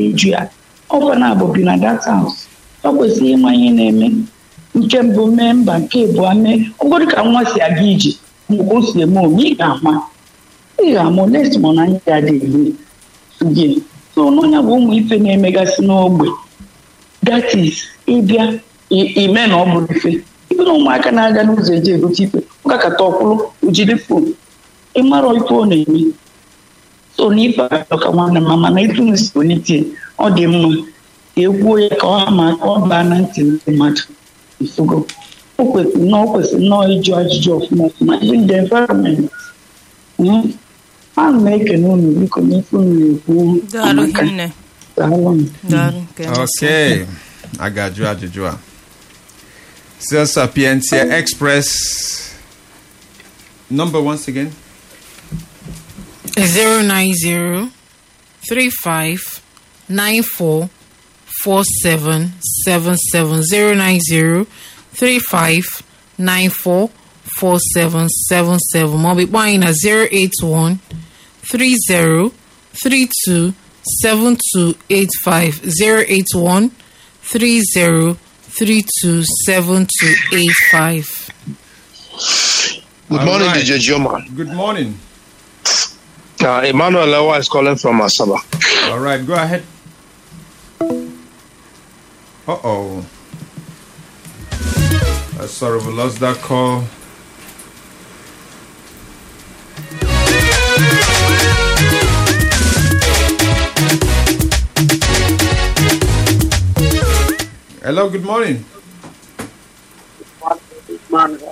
eju ya ọkwa na abụ bi na that house ọ kwesịrị ịma ihe na-eme nke mbụ mee mba nke abụọ mee ọgọdụ ka nwa si aga ije mgbe o si eme ome ị ga-ama ị ga-ama next ma na anyị ga-adị gị so n'ọnya bụ ụmụ ife na-emegasị n'ogbe that is ịbịa ime na ọ bụrụ ife ibe na ụmụaka na-aga n'ụzọ eji egote ife ọkakata ọkwụrụ ojiri fon ịmarọ ife ọ na-eme so na ife ka nwanne m mana ife nsi polite ọ dị mma ka ekwuo ya ka ọ ma ka ọ baa na ntị ndị mmadụ ifugo o kwesịrị na o kwesịrị nnọọ ịjụ ajụjụ ọfụma ọfụma even the environment a na ekene unu biko n'ife unu na-ekwu Daalụ amaka. hinne. Daalụ. Daalụ nke emesịa. Okay. A ga-ajụ ajụjụ a. Sales Sapientia Express. Number once again. zero nine zero three five nine four four seven seven seven zero nine zero three five nine four four seven seven seven ma ọ bụ kpọọ anyị na zero eight one three zero three two seven two eight five zero eight one three zero three two seven two eight five. Good All morning, right. DJ Joma. Good morning. Uh, Emmanuel Lewa is calling from Asaba. All right, go ahead. Uh oh. Uh, sorry, we lost that call. Hello, good morning. Man,